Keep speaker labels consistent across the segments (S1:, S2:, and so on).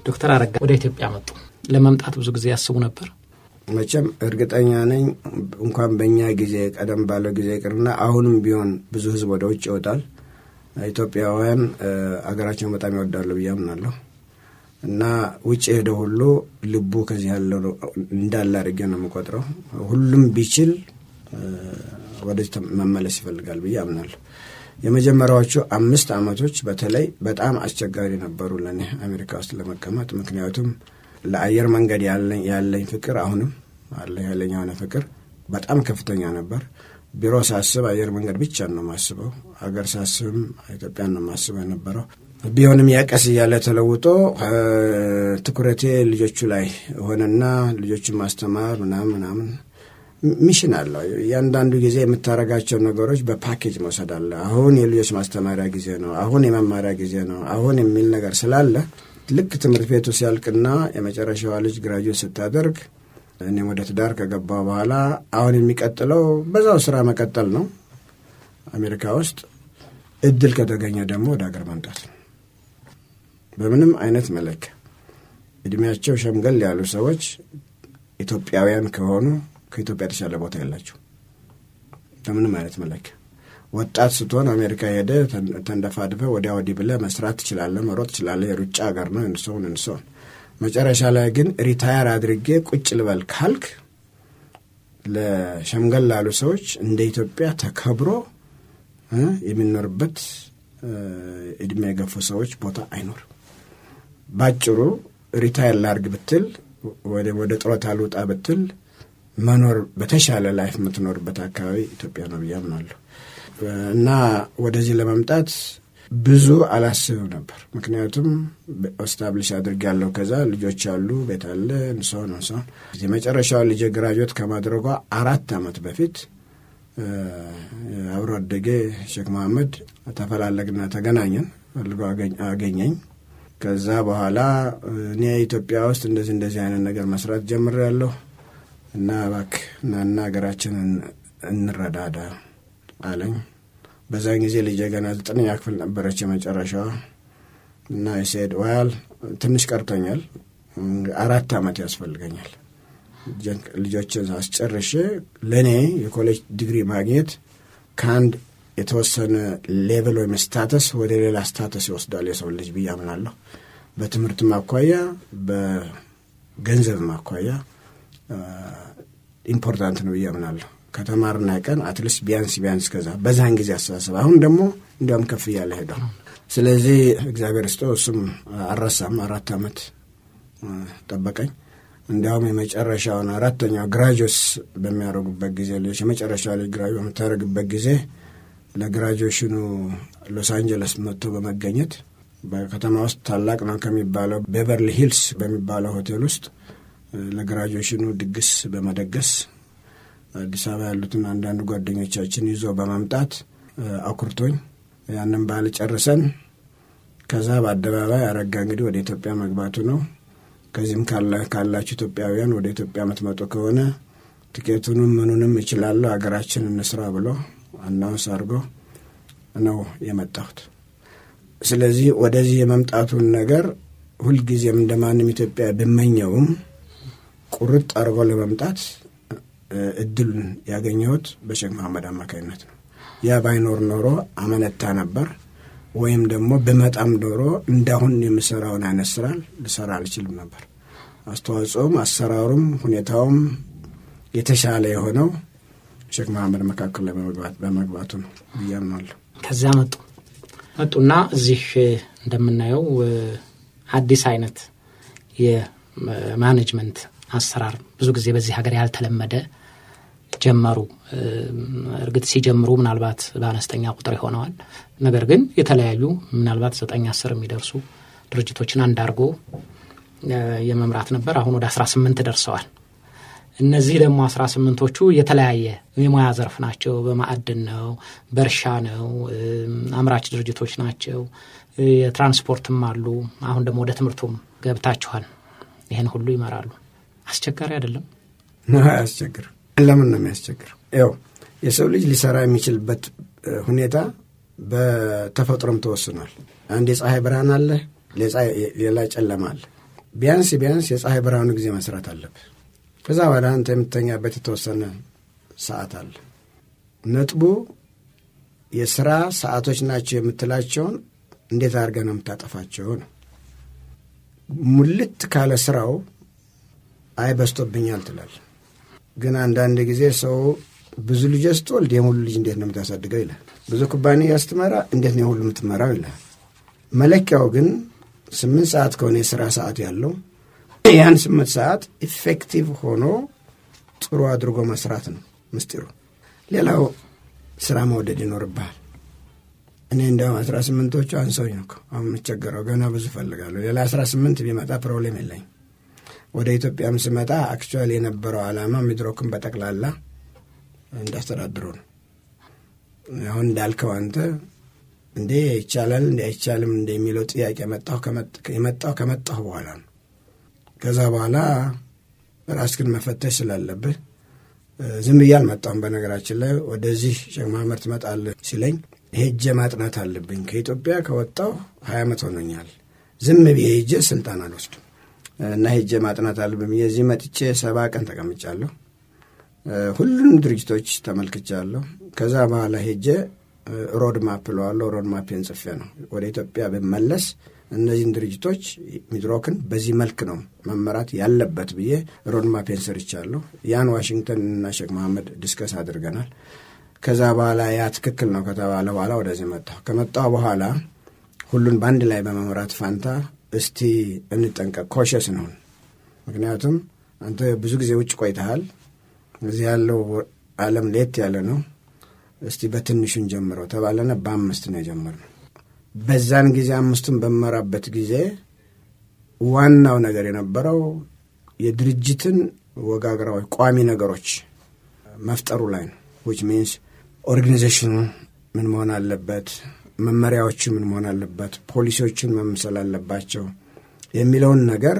S1: ዶክተር አረጋ ወደ ኢትዮጵያ መጡ። ለመምጣት ብዙ ጊዜ ያስቡ ነበር?
S2: መቼም እርግጠኛ ነኝ እንኳን በእኛ ጊዜ ቀደም ባለው ጊዜ ይቅርና አሁንም ቢሆን ብዙ ህዝብ ወደ ውጭ ይወጣል። ኢትዮጵያውያን አገራቸውን በጣም ይወዳሉ ብዬ አምናለሁ እና ውጭ ሄደ ሁሉ ልቡ ከዚህ ያለው እንዳለ አድርጌ ነው የምቆጥረው። ሁሉም ቢችል ወደዚህ መመለስ ይፈልጋል ብዬ አምናለሁ። የመጀመሪያዎቹ አምስት ዓመቶች በተለይ በጣም አስቸጋሪ ነበሩ ለእኔ አሜሪካ ውስጥ ለመቀመጥ። ምክንያቱም ለአየር መንገድ ያለኝ ፍቅር አሁንም አለ ያለኝ የሆነ ፍቅር በጣም ከፍተኛ ነበር። ቢሮ ሳስብ አየር መንገድ ብቻ ነው የማስበው። አገር ሳስብም ኢትዮጵያን ነው የማስበው የነበረው። ቢሆንም ያቀስ እያለ ተለውጦ ትኩረቴ ልጆቹ ላይ ሆነና ልጆቹን ማስተማር ምናምን ምናምን ሚሽን አለው። እያንዳንዱ ጊዜ የምታደርጋቸው ነገሮች በፓኬጅ መውሰድ አለ። አሁን የልጆች ማስተማሪያ ጊዜ ነው፣ አሁን የመማሪያ ጊዜ ነው፣ አሁን የሚል ነገር ስላለ ልክ ትምህርት ቤቱ ሲያልቅና የመጨረሻዋ ልጅ ግራጁዌት ስታደርግ እኔም ወደ ትዳር ከገባ በኋላ አሁን የሚቀጥለው በዛው ስራ መቀጠል ነው። አሜሪካ ውስጥ እድል ከተገኘ ደግሞ ወደ ሀገር መምጣት ነው። በምንም አይነት መለኪያ እድሜያቸው ሸምገል ያሉ ሰዎች ኢትዮጵያውያን ከሆኑ ከኢትዮጵያ የተሻለ ቦታ የላቸው። በምንም አይነት መለኪያ ወጣት ስትሆን አሜሪካ ሄደ ተንደፋድፈ ወዲያ ወዲህ ብለ መስራት ትችላለ፣ መሮጥ ትችላለ። የሩጫ ሀገር ነው እንሰውን እንሰውን። መጨረሻ ላይ ግን ሪታየር አድርጌ ቁጭ ልበል ካልክ ለሸምገል ላሉ ሰዎች እንደ ኢትዮጵያ ተከብሮ የሚኖርበት እድሜ የገፉ ሰዎች ቦታ አይኖርም። ባጭሩ ሪታየር ላርግ ብትል ወደ ጡረታ ልውጣ ብትል መኖር በተሻለ ላይፍ የምትኖርበት አካባቢ ኢትዮጵያ ነው ብዬ አምናለሁ። እና ወደዚህ ለመምጣት ብዙ አላስብም ነበር። ምክንያቱም ስታብሊሽ አድርግ ያለው ከዛ ልጆች አሉ፣ ቤት አለ፣ እንሰሆን እንሰሆን የመጨረሻው ልጅ ግራጁዌት ከማድረጓ አራት ዓመት በፊት አብሮ አደጌ ሼክ መሐመድ ተፈላለግና ተገናኘን። ፈልጎ አገኘኝ። ከዛ በኋላ እኔ ኢትዮጵያ ውስጥ እንደዚህ እንደዚህ አይነት ነገር መስራት ጀምሬያለሁ እና እባክህ እናና ሀገራችንን እንረዳዳ አለኝ። በዛን ጊዜ ልጄ ገና ዘጠነኛ ክፍል ነበረች የመጨረሻዋ እና የሴድ ዋያል ትንሽ ቀርቶኛል፣ አራት ዓመት ያስፈልገኛል ልጆችን አስጨርሼ ለእኔ የኮሌጅ ዲግሪ ማግኘት ከአንድ የተወሰነ ሌቭል ወይም ስታተስ ወደ ሌላ ስታተስ ይወስዳል የሰው ልጅ ብዬ አምናለሁ። በትምህርትም አኳያ በገንዘብም አኳያ ኢምፖርታንት ነው ብዬ አምናለሁ። ከተማርና ቀን አትሊስት ቢያንስ ቢያንስ ከዛ በዛን ጊዜ አስተሳሰብ አሁን ደግሞ እንዲያውም ከፍ እያለ ሄዷል። ስለዚህ እግዚአብሔር ስጦ እሱም አልረሳም። አራት ዓመት ጠበቀኝ። እንዲያውም የመጨረሻውን አራተኛው ግራጁዌትስ በሚያደርጉበት ጊዜ ልጆች የመጨረሻ ልጅ ግራጁዌት በምታደርግበት ጊዜ ለግራጁዌሽኑ ሎስ አንጀለስ መጥቶ በመገኘት በከተማ ውስጥ ታላቅ ነው ከሚባለው ቤቨርሊ ሂልስ በሚባለው ሆቴል ውስጥ ለግራጁዌሽኑ ድግስ በመደገስ አዲስ አበባ ያሉትን አንዳንድ ጓደኞቻችን ይዞ በመምጣት አኩርቶኝ ያንን በዓል ጨርሰን ከዛ በአደባባይ አረጋ እንግዲህ ወደ ኢትዮጵያ መግባቱ ነው። ከዚህም ካላችሁ ኢትዮጵያውያን ወደ ኢትዮጵያ የምትመጡ ከሆነ ትኬቱንም ምኑንም እችላለሁ ሀገራችን እንስራ ብሎ አናውንስ አድርጎ ነው የመጣሁት። ስለዚህ ወደዚህ የመምጣቱን ነገር ሁልጊዜም እንደ ማንም ኢትዮጵያ ብመኘውም ቁርጥ አድርጎ ለመምጣት እድሉን ያገኘሁት በሼክ መሐመድ አማካኝነት ነው። ያ ባይኖር ኖሮ አመነታ ነበር ወይም ደግሞ ብመጣም ኖሮ እንዳሁን የምሰራውን አይነት ስራ ልሰራ አልችልም ነበር። አስተዋጽኦም፣ አሰራሩም፣ ሁኔታውም የተሻለ የሆነው ሼክ መሐመድ መካከል ላይ በመግባቱ ነው ብዬ አምናለሁ።
S1: ከዚያ መጡ መጡና እዚህ እንደምናየው አዲስ አይነት የማኔጅመንት አሰራር ብዙ ጊዜ በዚህ ሀገር ያልተለመደ ጀመሩ። እርግጥ ሲጀምሩ ምናልባት በአነስተኛ ቁጥር ይሆነዋል። ነገር ግን የተለያዩ ምናልባት ዘጠኝ አስር የሚደርሱ ድርጅቶችን አንድ አድርጎ የመምራት ነበር። አሁን ወደ አስራ ስምንት ደርሰዋል። እነዚህ ደግሞ አስራ ስምንቶቹ የተለያየ የሙያ ዘርፍ ናቸው። በማዕድን ነው፣ በእርሻ ነው፣ አምራች ድርጅቶች ናቸው፣ የትራንስፖርትም አሉ። አሁን ደግሞ ወደ ትምህርቱም ገብታችኋል። ይህን ሁሉ ይመራሉ። አስቸጋሪ አይደለም?
S2: አያስቸግርም። ለምን ነው የሚያስቸግር? ያው የሰው ልጅ ሊሰራ የሚችልበት ሁኔታ በተፈጥሮም ተወስኗል። አንድ የፀሐይ ብርሃን አለ፣ ሌላ ጨለማ አለ። ቢያንስ ቢያንስ የፀሐይ ብርሃኑ ጊዜ መስራት አለብህ። ከዛ በኋላ አንተ የምተኛበት የተወሰነ ሰዓት አለ። ነጥቡ የስራ ሰዓቶች ናቸው የምትላቸውን እንዴት አድርገህ ነው የምታጠፋቸው ነው። ሙልት ካለ ስራው አይ በስቶብኛል ትላል። ግን አንዳንድ ጊዜ ሰው ብዙ ልጅ ስትወልድ የሙሉ ልጅ እንዴት ነው የምታሳድገው ይላል። ብዙ ኩባንያ ስትመራ እንዴት ነው የሁሉ የምትመራው ይላል። መለኪያው ግን ስምንት ሰዓት ከሆነ የስራ ሰዓት ያለው ያን ስምንት ሰዓት ኢፌክቲቭ ሆኖ ጥሩ አድርጎ መስራት ነው ምስጢሩ። ሌላው ስራ መውደድ ይኖርብሃል። እኔ እንዲያውም አስራ ስምንቶቹ አንሰውኝ ነው አሁን የምቸገረው። ገና ብዙ እፈልጋለሁ። ሌላ አስራ ስምንት ቢመጣ ፕሮብሌም የለኝ። ወደ ኢትዮጵያም ስመጣ አክቹዋሊ የነበረው ዓላማ ሚድሮክን በጠቅላላ እንዳስተዳድሩ ነው። አሁን እንዳልከው አንተ እንዴ ይቻላል እንዴ አይቻልም እንደ የሚለው ጥያቄ የመጣው ከመጣሁ በኋላ ነው። ከዛ በኋላ ራስህን መፈተሽ ስላለብህ ዝም ብዬ አልመጣሁም። በነገራችን ላይ ወደዚህ ሼክ መሐመድ ትመጣለህ ሲለኝ ሄጄ ማጥናት አለብኝ። ከኢትዮጵያ ከወጣሁ ሀያ ዓመት ሆኖኛል። ዝም ብዬ ሄጄ ስልጣን አልወስድም እና ሄጄ ማጥናት አለብኝ። የዚህ መጥቼ ሰባ ቀን ተቀምጫለሁ። ሁሉንም ድርጅቶች ተመልክቻለሁ። ከዛ በኋላ ሄጄ ሮድ ማፕ ለዋለሁ። ሮድ ማፕን ጽፌ ነው ወደ ኢትዮጵያ ብመለስ እነዚህን ድርጅቶች ሚድሮክን በዚህ መልክ ነው መመራት ያለበት ብዬ ሮድ ማፔን ሰርቻለሁ። ያን ዋሽንግተን እና ሼክ መሐመድ ዲስከስ አድርገናል። ከዛ በኋላ ያ ትክክል ነው ከተባለ በኋላ ወደዚህ መጣሁ። ከመጣሁ በኋላ ሁሉን በአንድ ላይ በመምራት ፋንታ እስቲ እንጠንቀቅ፣ ኮሸስ ነውን። ምክንያቱም አንተ ብዙ ጊዜ ውጭ ቆይተሃል። እዚህ ያለው ዓለም ለየት ያለ ነው። እስቲ በትንሹን ጀምረው ተባለና በአምስት ነው የጀመርነው። በዛን ጊዜ አምስቱን በመራበት ጊዜ ዋናው ነገር የነበረው የድርጅትን ወጋግራዎች ቋሚ ነገሮች መፍጠሩ ላይ ነው። ዊች ሚንስ ኦርጋኒዜሽኑ ምን መሆን አለበት፣ መመሪያዎቹ ምን መሆን አለበት፣ ፖሊሲዎቹን መምሰል አለባቸው የሚለውን ነገር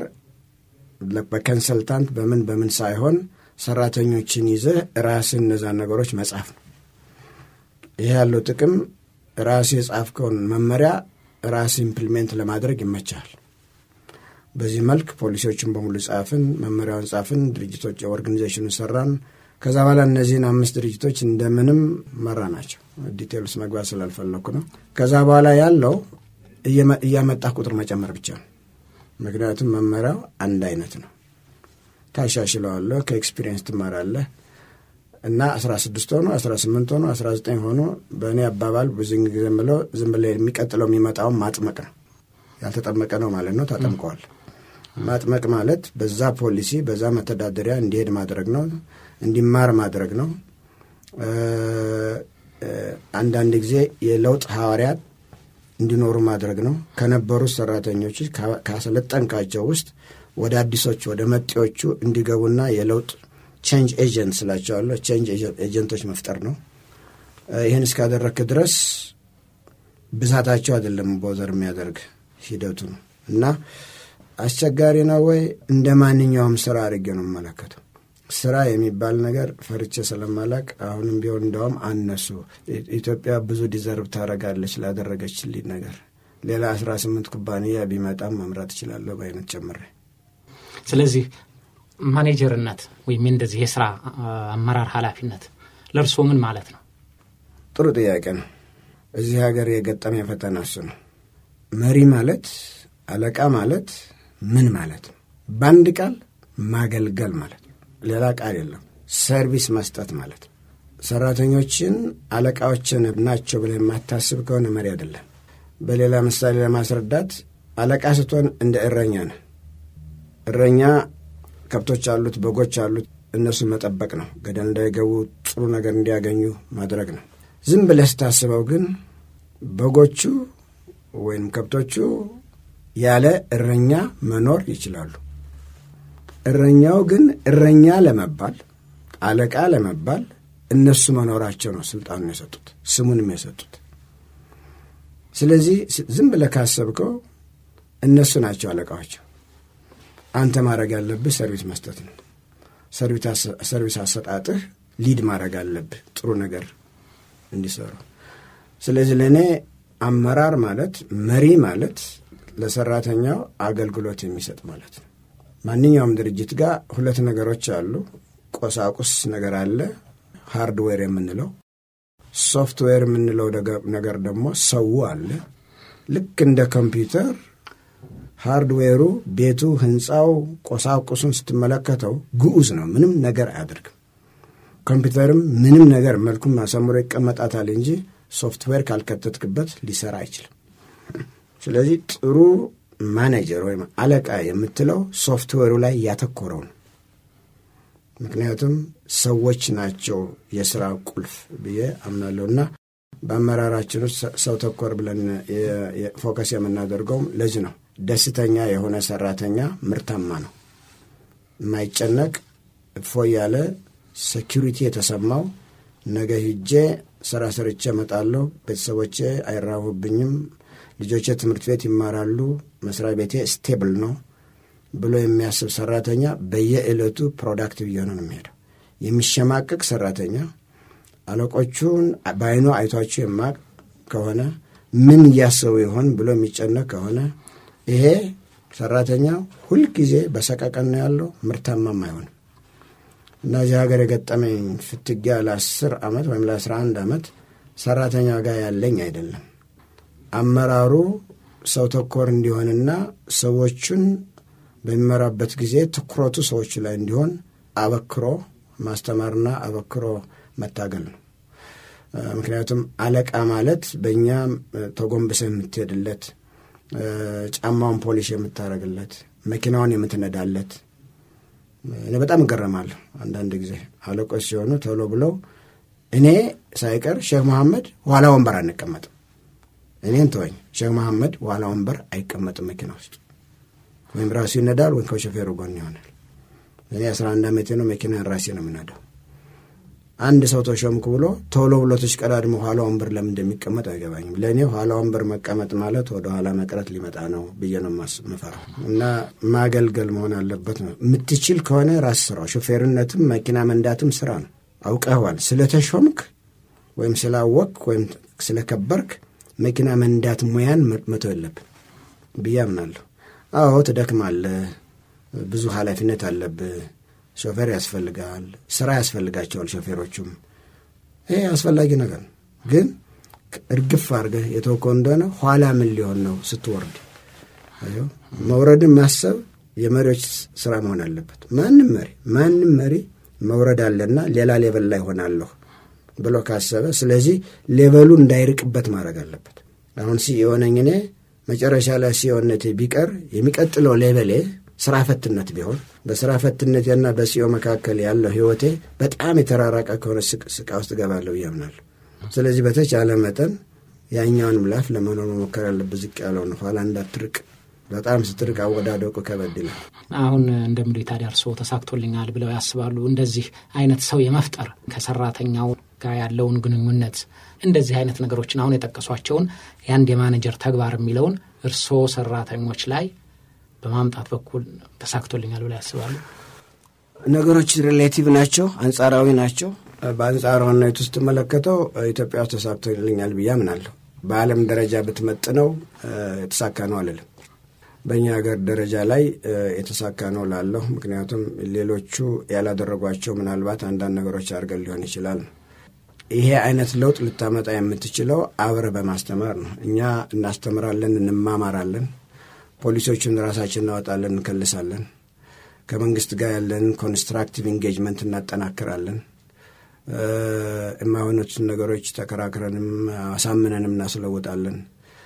S2: በኮንሰልታንት በምን በምን ሳይሆን ሰራተኞችን ይዘህ ራስን እነዛን ነገሮች መጻፍ ነው። ይህ ያለው ጥቅም ራስ የጻፍከውን መመሪያ ራስ ኢምፕሊሜንት ለማድረግ ይመቻል። በዚህ መልክ ፖሊሲዎችን በሙሉ ጻፍን፣ መመሪያውን ጻፍን፣ ድርጅቶች ኦርጋኒዜሽኑን ሰራን። ከዛ በኋላ እነዚህን አምስት ድርጅቶች እንደምንም መራ ናቸው። ዲቴል ውስጥ መግባት ስላልፈለግኩ ነው። ከዛ በኋላ ያለው እያመጣህ ቁጥር መጨመር ብቻ ነው። ምክንያቱም መመሪያው አንድ አይነት ነው። ታሻሽለዋለህ፣ ከኤክስፒሪየንስ ትማራለህ እና አስራ ስድስት ሆኖ አስራ ስምንት ሆኖ አስራ ዘጠኝ ሆኖ በእኔ አባባል ብዙ ጊዜ የምለው ዝም ብለህ የሚቀጥለው የሚመጣውን ማጥመቅ ነው። ያልተጠመቀ ነው ማለት ነው። ታጠምቀዋል። ማጥመቅ ማለት በዛ ፖሊሲ በዛ መተዳደሪያ እንዲሄድ ማድረግ ነው፣ እንዲማር ማድረግ ነው። አንዳንድ ጊዜ የለውጥ ሐዋርያት እንዲኖሩ ማድረግ ነው። ከነበሩት ሰራተኞች ካሰለጠንካቸው ውስጥ ወደ አዲሶቹ ወደ መጤዎቹ እንዲገቡና የለውጥ ቼንጅ ኤጀንት ስላቸዋለሁ ቼንጅ ኤጀንቶች መፍጠር ነው። ይህን እስካደረግክ ድረስ ብዛታቸው አይደለም ቦዘር የሚያደርግ ሂደቱ ነው እና አስቸጋሪ ነው ወይ? እንደ ማንኛውም ስራ አድርጌ ነው የምመለከተው። ስራ የሚባል ነገር ፈርቼ ስለማላቅ አሁንም ቢሆን እንደውም አነሱ ኢትዮጵያ ብዙ ዲዘርቭ ታደርጋለች ላደረገችልኝ ነገር ሌላ አስራ ስምንት ኩባንያ ቢመጣም መምራት እችላለሁ በአይነት ጨምሬ
S1: ስለዚህ ማኔጀርነት ወይም እንደዚህ የስራ አመራር ኃላፊነት ለእርስዎ ምን ማለት ነው?
S2: ጥሩ ጥያቄ ነው። እዚህ ሀገር የገጠመ የፈተና እሱ ነው። መሪ ማለት አለቃ ማለት ምን ማለት ነው? በአንድ ቃል ማገልገል ማለት ነው። ሌላ ቃል የለም። ሰርቪስ መስጠት ማለት ነው። ሰራተኞችን አለቃዎችን ናቸው ብለህ የማታስብ ከሆነ መሪ አይደለም። በሌላ ምሳሌ ለማስረዳት አለቃ ስትሆን እንደ እረኛ ነህ። እረኛ ከብቶች አሉት፣ በጎች አሉት። እነሱን መጠበቅ ነው። ገደል እንዳይገቡ ጥሩ ነገር እንዲያገኙ ማድረግ ነው። ዝም ብለህ ስታስበው ግን በጎቹ ወይም ከብቶቹ ያለ እረኛ መኖር ይችላሉ። እረኛው ግን እረኛ ለመባል አለቃ ለመባል እነሱ መኖራቸው ነው ስልጣኑን የሰጡት ስሙንም የሰጡት። ስለዚህ ዝም ብለህ ካሰብከው እነሱ ናቸው አለቃዋቸው። አንተ ማድረግ ያለብህ ሰርቪስ መስጠት ነው። ሰርቪስ አሰጣጥህ ሊድ ማድረግ አለብህ ጥሩ ነገር እንዲሰሩ። ስለዚህ ለእኔ አመራር ማለት መሪ ማለት ለሰራተኛው አገልግሎት የሚሰጥ ማለት ነው። ማንኛውም ድርጅት ጋር ሁለት ነገሮች አሉ። ቆሳቁስ ነገር አለ፣ ሃርድዌር የምንለው ሶፍትዌር የምንለው ነገር ደግሞ ሰው አለ። ልክ እንደ ኮምፒውተር ሃርድዌሩ ቤቱ፣ ህንፃው፣ ቆሳቁሱን ስትመለከተው ግዑዝ ነው። ምንም ነገር አያደርግም። ኮምፒውተርም ምንም ነገር መልኩም አሳምሮ ይቀመጣታል እንጂ ሶፍትዌር ካልከተትክበት ሊሰራ አይችልም። ስለዚህ ጥሩ ማኔጀር ወይም አለቃ የምትለው ሶፍትዌሩ ላይ ያተኮረው ነው። ምክንያቱም ሰዎች ናቸው የስራ ቁልፍ ብዬ አምናለሁ እና በአመራራችን ውስጥ ሰው ተኮር ብለን ፎከስ የምናደርገውም ለዚህ ነው። ደስተኛ የሆነ ሰራተኛ ምርታማ ነው። የማይጨነቅ እፎ ያለ ሴኪሪቲ የተሰማው ነገ ሂጄ ስራ ሰርቼ እመጣለሁ፣ ቤተሰቦቼ አይራቡብኝም፣ ልጆቼ ትምህርት ቤት ይማራሉ፣ መስሪያ ቤቴ ስቴብል ነው ብሎ የሚያስብ ሰራተኛ በየዕለቱ ፕሮዳክቲቭ እየሆነ ነው የሚሄደው። የሚሸማቀቅ ሰራተኛ አለቆቹን በአይኑ አይቷቸው የማቅ ከሆነ ምን እያሰቡ ይሆን ብሎ የሚጨነቅ ከሆነ ይሄ ሰራተኛ ሁልጊዜ በሰቀቀን ነው ያለው፣ ምርታማም አይሆንም። እና እዚህ ሀገር የገጠመኝ ፍትጊያ ለአስር ዓመት ወይም ለአስራ አንድ ዓመት ሰራተኛ ጋር ያለኝ አይደለም። አመራሩ ሰው ተኮር እንዲሆንና ሰዎቹን በሚመራበት ጊዜ ትኩረቱ ሰዎቹ ላይ እንዲሆን አበክሮ ማስተማርና አበክሮ መታገል ነው። ምክንያቱም አለቃ ማለት በእኛ ተጎንብሰህ የምትሄድለት፣ ጫማውን ፖሊሽ የምታደርግለት፣ መኪናውን የምትነዳለት እኔ በጣም እገረማለሁ። አንዳንድ ጊዜ አለቆች ሲሆኑ ቶሎ ብለው እኔ ሳይቀር ሼክ መሐመድ ኋላ ወንበር አንቀመጥም፣ እኔን ተወኝ፣ ሼክ መሐመድ ኋላ ወንበር አይቀመጥም መኪና ውስጥ ወይም ራሱ ይነዳል ወይም ከሾፌሩ ጎን ይሆናል። እኔ አስራ አንድ ዓመቴ ነው መኪናን ራሴ ነው የምነዳው። አንድ ሰው ተሾምኩ ብሎ ቶሎ ብሎ ተሽቀዳድሞ ኋላ ወንበር ለምን እንደሚቀመጥ አይገባኝም። ለእኔ ኋላ ወንበር መቀመጥ ማለት ወደ ኋላ መቅረት ሊመጣ ነው ብዬ ነው የምፈራው። እና ማገልገል መሆን አለበት ነው። የምትችል ከሆነ ራስ ስራው። ሾፌርነትም መኪና መንዳትም ስራ ነው። አውቀዋል። ስለተሾምክ ወይም ስላወቅ ወይም ስለከበርክ መኪና መንዳት ሙያን መተው የለብን ብዬ አምናለሁ። አዎ ትደክማለህ፣ ብዙ ኃላፊነት አለብህ ሾፌር ያስፈልጋል። ስራ ያስፈልጋቸዋል ሾፌሮቹም። ይሄ አስፈላጊ ነገር ነው። ግን እርግፍ አድርገህ የተወከው እንደሆነ ኋላ ምን ሊሆን ነው ስትወርድ? መውረድን ማሰብ የመሪዎች ስራ መሆን አለበት። ማንም መሪ ማንም መሪ መውረድ አለና ሌላ ሌቨል ላይ ሆናለሁ ብሎ ካሰበ፣ ስለዚህ ሌቨሉ እንዳይርቅበት ማድረግ አለበት። አሁን ሲኢኦ ነኝ እኔ መጨረሻ ላይ ሲኢኦነቴ ቢቀር የሚቀጥለው ሌቨሌ ስራ ፈትነት ቢሆን በስራ ፈትነቴና በሲኦ መካከል ያለው ህይወቴ በጣም የተራራቀ ከሆነ ስቃ ውስጥ እገባለሁ እያምናለሁ። ስለዚህ በተቻለ መጠን ያኛውን ምላፍ ለመኖር መሞከር ያለብህ ዝቅ ያለውን ኋላ እንዳትርቅ። በጣም ስትርቅ አወዳደቁ ከበድ ይላል።
S1: አሁን እንደምሉ ታዲያ እርስዎ ተሳክቶልኛል ብለው ያስባሉ? እንደዚህ አይነት ሰው የመፍጠር ከሰራተኛው ጋር ያለውን ግንኙነት እንደዚህ አይነት ነገሮችን አሁን የጠቀሷቸውን የአንድ የማኔጀር ተግባር የሚለውን እርስዎ ሰራተኞች ላይ በማምጣት በኩል ተሳክቶልኛል ብለው ያስባሉ?
S2: ነገሮች ሪሌቲቭ ናቸው፣ አንጻራዊ ናቸው። በአንጻራዊነት ውስጥ ስትመለከተው ኢትዮጵያ ውስጥ ተሳክቶልኛል ብዬ አምናለሁ። በዓለም ደረጃ ብትመጥነው የተሳካ ነው አልልም። በእኛ ሀገር ደረጃ ላይ የተሳካ ነው ላለሁ። ምክንያቱም ሌሎቹ ያላደረጓቸው ምናልባት አንዳንድ ነገሮች አድርገን ሊሆን ይችላል። ይሄ አይነት ለውጥ ልታመጣ የምትችለው አብረ በማስተማር ነው። እኛ እናስተምራለን፣ እንማማራለን ፖሊሶቹን ራሳችን እናወጣለን፣ እንከልሳለን። ከመንግስት ጋር ያለን ኮንስትራክቲቭ ኢንጌጅመንት እናጠናክራለን። የማይሆኑትን ነገሮች ተከራክረንም አሳምነንም እናስለውጣለን።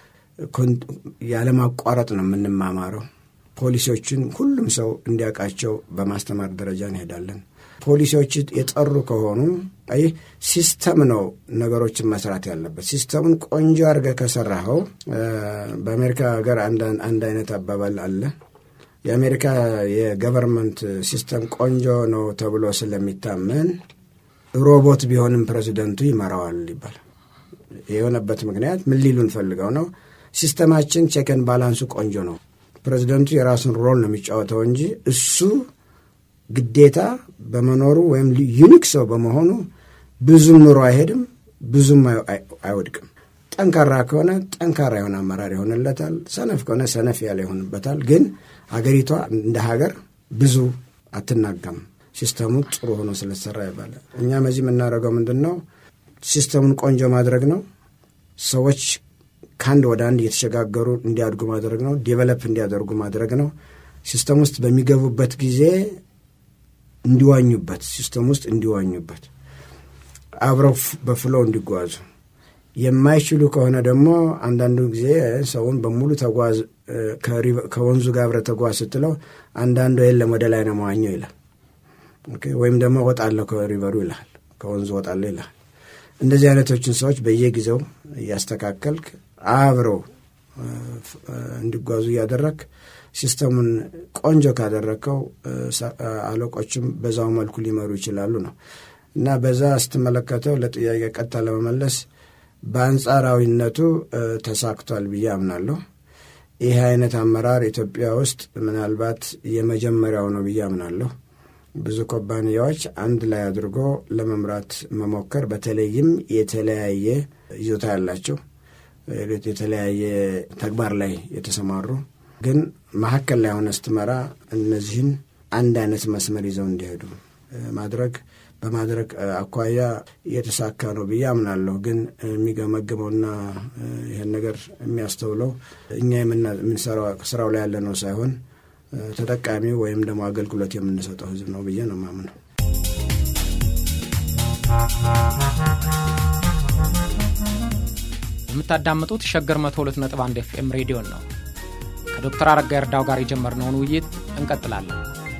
S2: ያለማቋረጥ ነው የምንማማረው። ፖሊሲዎችን ሁሉም ሰው እንዲያውቃቸው በማስተማር ደረጃ እንሄዳለን። ፖሊሲዎች የጠሩ ከሆኑ አይ ሲስተም ነው ነገሮችን መስራት ያለበት። ሲስተሙን ቆንጆ አድርገህ ከሰራኸው በአሜሪካ ሀገር አንድ አይነት አባባል አለ። የአሜሪካ የገቨርንመንት ሲስተም ቆንጆ ነው ተብሎ ስለሚታመን ሮቦት ቢሆንም ፕሬዚደንቱ ይመራዋል ይባላል። የሆነበት ምክንያት ምን ሊሉን ፈልገው ነው? ሲስተማችን ቼከን ባላንሱ ቆንጆ ነው። ፕሬዚደንቱ የራሱን ሮል ነው የሚጫወተው እንጂ እሱ ግዴታ በመኖሩ ወይም ዩኒክ ሰው በመሆኑ ብዙም ኑሮ አይሄድም፣ ብዙም አይወድቅም። ጠንካራ ከሆነ ጠንካራ የሆነ አመራር ይሆንለታል። ሰነፍ ከሆነ ሰነፍ ያለ ይሆንበታል። ግን ሀገሪቷ እንደ ሀገር ብዙ አትናጋም። ሲስተሙ ጥሩ ሆኖ ስለተሰራ ይባላል። እኛ በዚህ የምናደርገው ምንድን ነው? ሲስተሙን ቆንጆ ማድረግ ነው። ሰዎች ከአንድ ወደ አንድ እየተሸጋገሩ እንዲያድጉ ማድረግ ነው። ዴቨሎፕ እንዲያደርጉ ማድረግ ነው። ሲስተም ውስጥ በሚገቡበት ጊዜ እንዲዋኙበት፣ ሲስተም ውስጥ እንዲዋኙበት፣ አብረው በፍሎ እንዲጓዙ የማይችሉ ከሆነ ደግሞ አንዳንዱ ጊዜ ሰውን በሙሉ ተጓዝ ከወንዙ ጋር አብረህ ተጓዝ ስትለው አንዳንዱ የለም ወደ ላይ ነው መዋኘው ይላል። ወይም ደግሞ ወጣለሁ ከሪቨሩ ይልሃል፣ ከወንዙ ወጣለሁ ይልሃል። እንደዚህ አይነቶችን ሰዎች በየጊዜው እያስተካከልክ አብረው እንዲጓዙ እያደረግ ሲስተሙን ቆንጆ ካደረግከው አለቆችም በዛው መልኩ ሊመሩ ይችላሉ ነው እና በዛ ስትመለከተው ለጥያቄ ቀጥታ ለመመለስ በአንጻራዊነቱ ተሳክቷል ብዬ አምናለሁ። ይህ አይነት አመራር ኢትዮጵያ ውስጥ ምናልባት የመጀመሪያው ነው ብዬ አምናለሁ። ብዙ ኩባንያዎች አንድ ላይ አድርጎ ለመምራት መሞከር በተለይም የተለያየ ይዞታ ያላቸው የተለያየ ተግባር ላይ የተሰማሩ ግን መካከል ላይ ሆነ ስትመራ እነዚህን አንድ አይነት መስመር ይዘው እንዲሄዱ ማድረግ በማድረግ አኳያ የተሳካ ነው ብዬ አምናለሁ። ግን የሚገመግመውና ይህን ነገር የሚያስተውለው እኛ የምንሰራው ስራው ላይ ያለ ነው ሳይሆን ተጠቃሚ ወይም ደግሞ አገልግሎት የምንሰጠው ህዝብ ነው ብዬ ነው ማምነው።
S1: የምታዳምጡት ሸገር መቶ ሁለት ነጥብ አንድ ኤፍኤም ሬዲዮን ነው። ከዶክተር አረጋ እርዳው ጋር የጀመርነውን ውይይት እንቀጥላለን።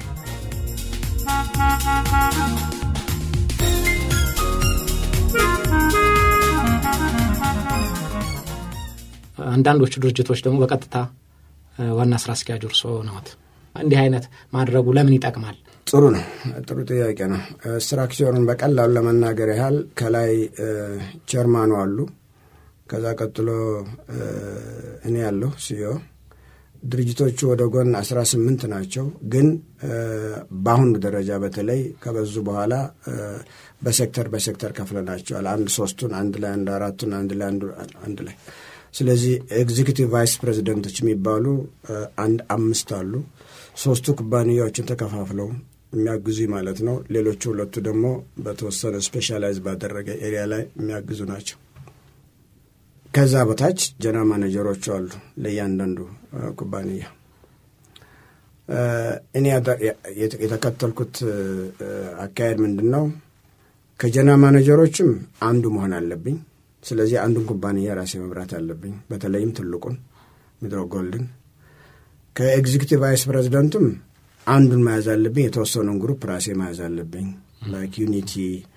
S1: አንዳንዶቹ ድርጅቶች ደግሞ በቀጥታ ዋና ስራ አስኪያጅ እርስዎ ነዎት። እንዲህ አይነት ማድረጉ ለምን ይጠቅማል?
S2: ጥሩ ነው። ጥሩ ጥያቄ ነው። ስትራክቸሩን በቀላሉ ለመናገር ያህል ከላይ ቸርማኑ አሉ። ከዛ ቀጥሎ እኔ ያለሁ ሲዮ ድርጅቶቹ ወደ ጎን አስራ ስምንት ናቸው። ግን በአሁኑ ደረጃ በተለይ ከበዙ በኋላ በሴክተር በሴክተር ከፍለናቸዋል። አንድ ሶስቱን አንድ ላይ አንድ አራቱን አንድ ላይ አንድ ላይ ስለዚህ ኤግዚኪቲቭ ቫይስ ፕሬዚደንቶች የሚባሉ አንድ አምስት አሉ። ሶስቱ ኩባንያዎችን ተከፋፍለው የሚያግዙ ማለት ነው። ሌሎቹ ሁለቱ ደግሞ በተወሰነ ስፔሻላይዝ ባደረገ ኤሪያ ላይ የሚያግዙ ናቸው። ከዛ በታች ጀነራል ማኔጀሮቹ አሉ ለእያንዳንዱ ኩባንያ። እኔ የተከተልኩት አካሄድ ምንድን ነው? ከጀነራል ማኔጀሮችም አንዱ መሆን አለብኝ። ስለዚህ አንዱን ኩባንያ ራሴ መምራት አለብኝ፣ በተለይም ትልቁን ሚድሮ ጎልድን። ከኤግዚኪቲቭ ቫይስ ፕሬዚደንቱም አንዱን መያዝ አለብኝ፣ የተወሰኑን ግሩፕ ራሴ መያዝ አለብኝ። ላይክ ዩኒቲ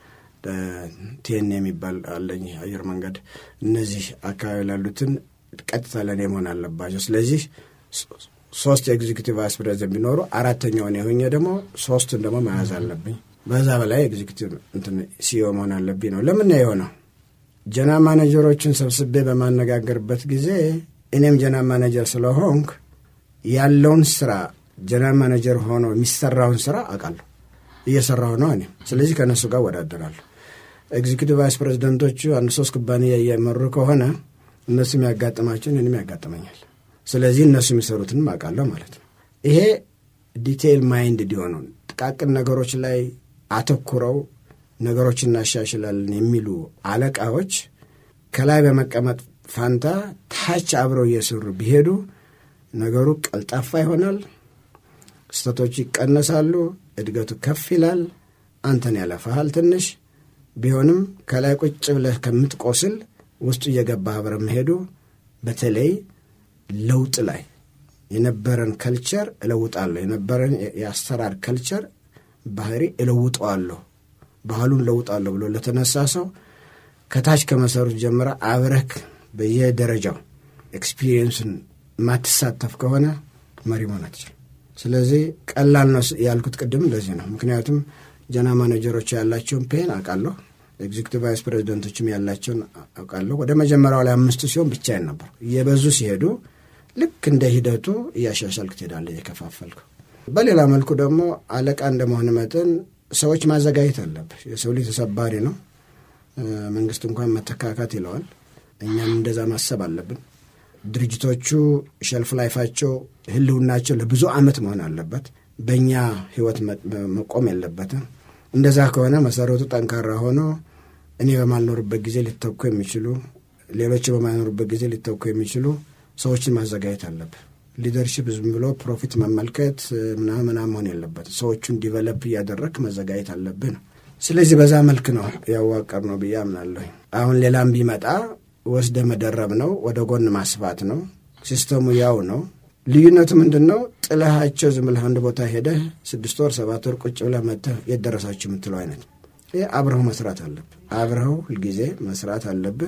S2: ቴን የሚባል አለኝ አየር መንገድ። እነዚህ አካባቢ ላሉትን ቀጥታ ለእኔ መሆን አለባቸው። ስለዚህ ሶስት የኤግዚኪቲቭ ቫይስ ፕሬዚደንት ቢኖሩ አራተኛውን የሆኘ ደግሞ ሶስቱን ደግሞ መያዝ አለብኝ። በዛ በላይ ኤግዚኪቲቭ ሲኦ መሆን አለብኝ ነው። ለምን የሆነው ጀነራል ማኔጀሮችን ሰብስቤ በማነጋገርበት ጊዜ እኔም ጀነራል ማኔጀር ስለሆንክ ያለውን ስራ ጀነራል ማኔጀር ሆኖ የሚሰራውን ስራ አውቃለሁ፣ እየሰራሁ ነው እኔም። ስለዚህ ከእነሱ ጋር ወዳደራለሁ። ኤግዚኪቲቭ ቫይስ ፕሬዚደንቶቹ አንድ ሶስት ኩባንያ እየመሩ ከሆነ እነሱ የሚያጋጥማቸውን እኔም ያጋጥመኛል። ስለዚህ እነሱ የሚሰሩትንም አውቃለሁ ማለት ነው። ይሄ ዲቴይል ማይንድ እንዲሆኑ ጥቃቅን ነገሮች ላይ አተኩረው ነገሮች እናሻሽላለን የሚሉ አለቃዎች ከላይ በመቀመጥ ፋንታ ታች አብረው እየሰሩ ቢሄዱ ነገሩ ቀልጣፋ ይሆናል፣ ስህተቶች ይቀነሳሉ፣ እድገቱ ከፍ ይላል። አንተን ያለፋሃል ትንሽ ቢሆንም ከላይ ቁጭ ብለህ ከምትቆስል ውስጡ እየገባህ አብረ መሄዱ በተለይ ለውጥ ላይ የነበረን ከልቸር እለውጣለሁ፣ የነበረን የአሰራር ከልቸር ባህሪ እለውጠዋለሁ ባህሉን ለውጣለሁ ብሎ ለተነሳ ሰው ከታች ከመሰሩት ጀምረ አብረክ በየደረጃው ኤክስፒሪየንሱን የማትሳተፍ ከሆነ መሪ መሆን አትችልም። ስለዚህ ቀላል ነው ያልኩት ቅድም እንደዚህ ነው። ምክንያቱም ጀና ማኔጀሮች ያላቸውን ፔን አውቃለሁ። ኤግዚክቲቭ ቫይስ ፕሬዚደንቶችም ያላቸውን አውቃለሁ። ወደ መጀመሪያው ላይ አምስቱ ሲሆን ብቻዬን ነበር። እየበዙ ሲሄዱ ልክ እንደ ሂደቱ እያሻሻልክ ትሄዳለህ፣ እየከፋፈልክ። በሌላ መልኩ ደግሞ አለቃ እንደመሆን መጠን ሰዎች ማዘጋጀት አለብህ። የሰው ልጅ ተሰባሪ ነው። መንግስት እንኳን መተካካት ይለዋል። እኛም እንደዛ ማሰብ አለብን። ድርጅቶቹ ሸልፍ ላይፋቸው ህልውናቸው ለብዙ ዓመት መሆን አለበት። በእኛ ህይወት መቆም የለበትም። እንደዛ ከሆነ መሰረቱ ጠንካራ ሆኖ እኔ በማልኖርበት ጊዜ ሊተኩ የሚችሉ ሌሎች በማይኖሩበት ጊዜ ሊተኩ የሚችሉ ሰዎችን ማዘጋጀት አለብን። ሊደርሽፕ ዝም ብሎ ፕሮፊት መመልከት ምናምን ምናምን መሆን የለበት። ሰዎቹን ዲቨሎፕ እያደረግ መዘጋጀት አለብህ ነው። ስለዚህ በዛ መልክ ነው ያዋቀር ነው ብዬ አምናለሁ። አሁን ሌላም ቢመጣ ወስደ መደረብ ነው፣ ወደ ጎን ማስፋት ነው። ሲስተሙ ያው ነው። ልዩነቱ ምንድን ነው? ጥለሃቸው ዝም ብለህ አንድ ቦታ ሄደህ ስድስት ወር ሰባት ወር ቁጭ ብለህ መጥተህ የት ደረሳችሁ የምትለው አይነት ይህ አብረኸው መስራት አለብህ። አብረኸው ሁልጊዜ መስራት አለብህ።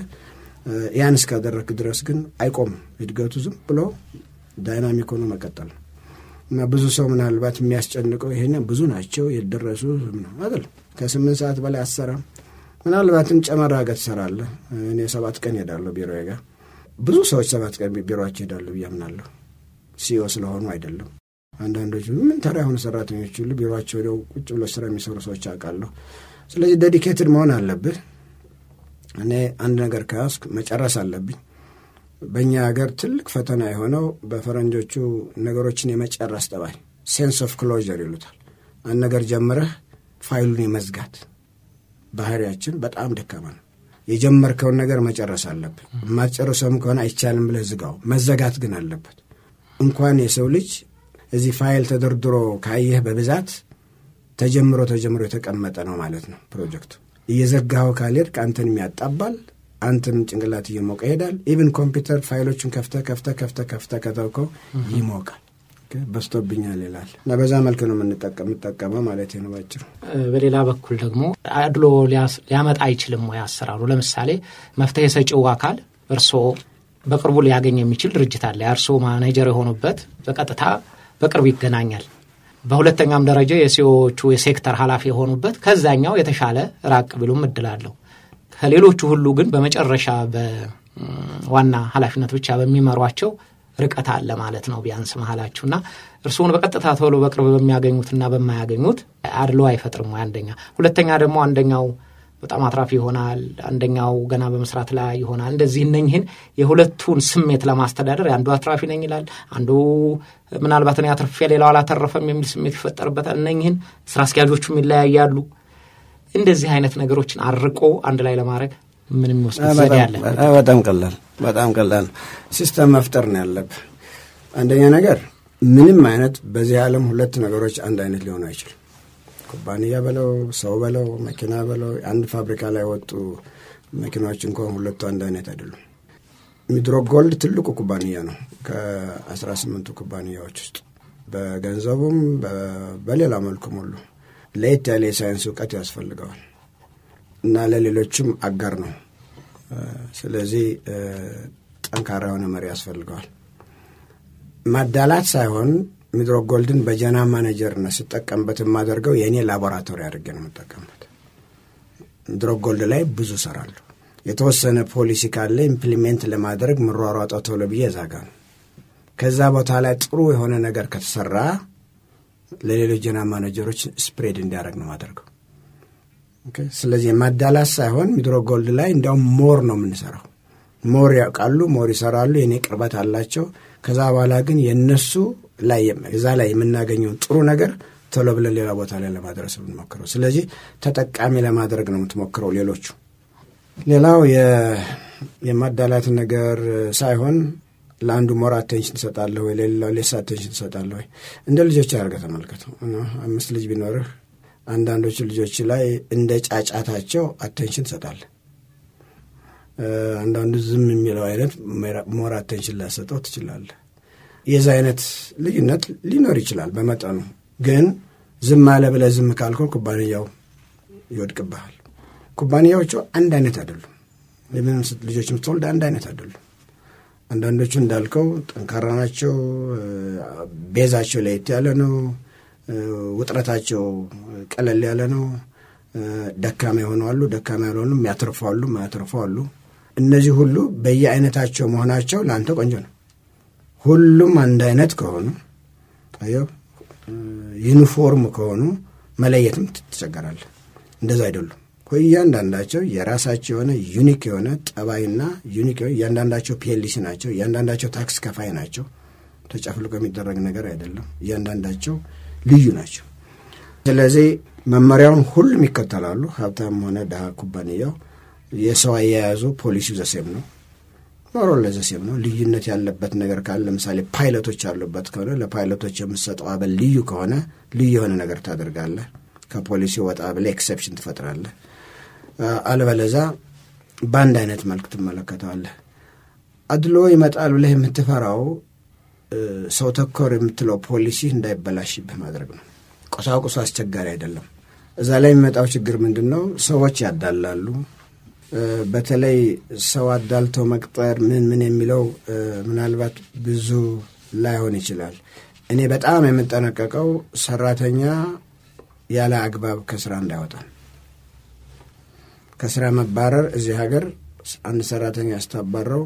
S2: ያን እስካደረግክ ድረስ ግን አይቆምም እድገቱ ዝም ብሎ ዳይናሚክ ሆኖ መቀጠል ነው እና ብዙ ሰው ምናልባት የሚያስጨንቀው ይሄን ብዙ ናቸው የደረሱ አይደል ከስምንት ሰዓት በላይ አሰራም ምናልባትም ጨመራ ገ ትሰራለህ። እኔ ሰባት ቀን ሄዳለሁ ቢሮ ጋር ብዙ ሰዎች ሰባት ቀን ቢሮቸው ይሄዳሉ ብዬ አምናለሁ። ሲኦ ስለሆኑ አይደለም። አንዳንዶቹ ምን ተራ የሆኑ ሰራተኞች ሁሉ ቢሮቸው ሄደው ቁጭ ብሎ ስራ የሚሰሩ ሰዎች አውቃለሁ። ስለዚህ ዴዲኬትድ መሆን አለብህ። እኔ አንድ ነገር ከያዝኩ መጨረስ አለብኝ። በእኛ ሀገር ትልቅ ፈተና የሆነው በፈረንጆቹ ነገሮችን የመጨረስ ጠባይ ሴንስ ኦፍ ክሎዥር ይሉታል። አንድ ነገር ጀምረህ ፋይሉን የመዝጋት ባህሪያችን በጣም ደካማ ነው። የጀመርከውን ነገር መጨረስ አለብህ። የማትጨርሰውም ከሆነ አይቻልም ብለህ ዝጋው። መዘጋት ግን አለበት። እንኳን የሰው ልጅ እዚህ ፋይል ተደርድሮ ካየህ በብዛት ተጀምሮ ተጀምሮ የተቀመጠ ነው ማለት ነው ፕሮጀክቱ። እየዘጋኸው ካልሄድክ አንተንም ያጣባል፣ አንተም ጭንቅላት እየሞቀ ይሄዳል። ኢቭን ኮምፒውተር ፋይሎቹን ከፍተ ከፍተ ከፍተ ከፍተ ከተውከው ይሞቃል። በስቶብኛል ይላል እና በዛ መልክ ነው የምንጠቀመው ማለት ነው ባጭሩ።
S1: በሌላ በኩል ደግሞ አድሎ ሊያመጣ አይችልም ወይ አሰራሩ? ለምሳሌ መፍትሄ ሰጪው አካል እርስዎ በቅርቡ ሊያገኝ የሚችል ድርጅት አለ። የእርስዎ ማኔጀር የሆኑበት በቀጥታ በቅርብ ይገናኛል። በሁለተኛም ደረጃ የሲዎቹ የሴክተር ኃላፊ የሆኑበት ከዛኛው የተሻለ ራቅ ቢሉም እድል አለው። ከሌሎቹ ሁሉ ግን በመጨረሻ በዋና ኃላፊነት ብቻ በሚመሯቸው ርቀት አለ ማለት ነው ቢያንስ መሀላችሁና እርስዎን በቀጥታ ቶሎ በቅርብ በሚያገኙትና በማያገኙት አድሎ አይፈጥርም ወይ? አንደኛ። ሁለተኛ ደግሞ አንደኛው በጣም አትራፊ ይሆናል፣ አንደኛው ገና በመስራት ላይ ይሆናል። እንደዚህ እነኝህን የሁለቱን ስሜት ለማስተዳደር አንዱ አትራፊ ነኝ ይላል፣ አንዱ ምናልባት እኔ አትርፌ ሌላው አላተረፈም የሚል ስሜት ይፈጠርበታል። እነኝህን ስራ አስኪያጆቹም ይለያያሉ። እንደዚህ አይነት ነገሮችን አርቆ አንድ ላይ ለማድረግ ምን የሚወስድ ዘዴ አለ?
S2: በጣም ቀላል በጣም ቀላል ሲስተም መፍጠር ነው ያለብህ። አንደኛ ነገር ምንም አይነት በዚህ ዓለም ሁለት ነገሮች አንድ አይነት ሊሆኑ አይችልም። ኩባንያ በለው ሰው በለው መኪና በለው አንድ ፋብሪካ ላይ ወጡ መኪናዎች እንኳን ሁለቱ አንድ አይነት አይደሉም። ሚድሮክ ጎልድ ትልቁ ኩባንያ ነው ከአስራ ስምንቱ ኩባንያዎች ውስጥ በገንዘቡም በሌላ መልኩም ሁሉ ለየት ያለ የሳይንስ እውቀት ያስፈልገዋል እና ለሌሎችም አጋር ነው። ስለዚህ ጠንካራ የሆነ መሪ ያስፈልገዋል። ማዳላት ሳይሆን ሚድሮክ ጎልድን በጀና ማኔጀርነት ስጠቀምበት የማደርገው የእኔ ላቦራቶሪ አድርጌ ነው የምጠቀምበት። ሚድሮክ ጎልድ ላይ ብዙ ሰራለሁ። የተወሰነ ፖሊሲ ካለ ኢምፕሊሜንት ለማድረግ ምሯሯጠው ቶሎ ብዬ ዛጋ ነው። ከዛ ቦታ ላይ ጥሩ የሆነ ነገር ከተሰራ ለሌሎች ጀና ማኔጀሮች ስፕሬድ እንዲያደርግ ነው ማደርገው። ስለዚህ የማዳላት ሳይሆን ሚድሮክ ጎልድ ላይ እንዲያውም ሞር ነው የምንሰራው። ሞር ያውቃሉ፣ ሞር ይሰራሉ፣ የእኔ ቅርበት አላቸው። ከዛ በኋላ ግን የእነሱ ላይ እዛ ላይ የምናገኘውን ጥሩ ነገር ቶሎ ብለን ሌላ ቦታ ላይ ለማድረስ የምንሞክረው። ስለዚህ ተጠቃሚ ለማድረግ ነው የምትሞክረው ሌሎቹ። ሌላው የማዳላት ነገር ሳይሆን ለአንዱ ሞር አቴንሽን ትሰጣለህ ወይ ለሌላው ሌስ አቴንሽን ትሰጣለህ ወይ? እንደ ልጆች አድርገህ ተመልከተው። አምስት ልጅ ቢኖርህ አንዳንዶቹ ልጆች ላይ እንደ ጫጫታቸው አቴንሽን ትሰጣለህ። አንዳንዱ ዝም የሚለው አይነት ሞር አቴንሽን ላሰጠው ትችላለህ። የዛ አይነት ልዩነት ሊኖር ይችላል በመጠኑ ግን ዝም አለ ብለህ ዝም ካልከው ኩባንያው ይወድቅብሃል። ኩባንያዎቹ አንድ አይነት አይደሉም። የምን ልጆች የምትወልድ አንድ አይነት አይደሉም። አንዳንዶቹ እንዳልከው ጠንካራ ናቸው። ቤዛቸው ለየት ያለ ነው። ውጥረታቸው ቀለል ያለ ነው። ደካማ የሆኑ አሉ፣ ደካማ ያልሆኑ የሚያተርፉ አሉ፣ የማያተርፉ አሉ። እነዚህ ሁሉ በየአይነታቸው መሆናቸው ለአንተ ቆንጆ ነው። ሁሉም አንድ አይነት ከሆኑ አየው፣ ዩኒፎርም ከሆኑ መለየትም ትቸገራለህ። እንደዛ አይደሉም። እያንዳንዳቸው የራሳቸው የሆነ ዩኒክ የሆነ ጠባይና ዩኒክ እያንዳንዳቸው ፒኤልሲ ናቸው። እያንዳንዳቸው ታክስ ከፋይ ናቸው። ተጨፍልቆ የሚደረግ ነገር አይደለም። እያንዳንዳቸው ልዩ ናቸው። ስለዚህ መመሪያውን ሁሉም ይከተላሉ። ሀብታም ሆነ ድሃ ኩባንያው የሰው አያያዙ ፖሊሲው ዘሴም ነው። ኖሮ ለዘሴም ነው። ልዩነት ያለበት ነገር ካለ ለምሳሌ ፓይለቶች ያሉበት ከሆነ ለፓይለቶች የምትሰጠው አበል ልዩ ከሆነ ልዩ የሆነ ነገር ታደርጋለህ። ከፖሊሲ ወጣ ብለህ ኤክሰፕሽን ትፈጥራለህ። አለበለዛ በአንድ አይነት መልክ ትመለከተዋለህ። አድሎ ይመጣል ብለህ የምትፈራው ሰው ተኮር የምትለው ፖሊሲ እንዳይበላሽብህ ማድረግ ነው። ቁሳቁሱ አስቸጋሪ አይደለም። እዛ ላይ የሚመጣው ችግር ምንድን ነው? ሰዎች ያዳላሉ። በተለይ ሰው አዳልተው መቅጠር ምን ምን የሚለው ምናልባት ብዙ ላይሆን ይችላል። እኔ በጣም የምጠነቀቀው ሰራተኛ ያለ አግባብ ከስራ እንዳይወጣ። ከስራ መባረር እዚህ ሀገር አንድ ሰራተኛ ያስታባረው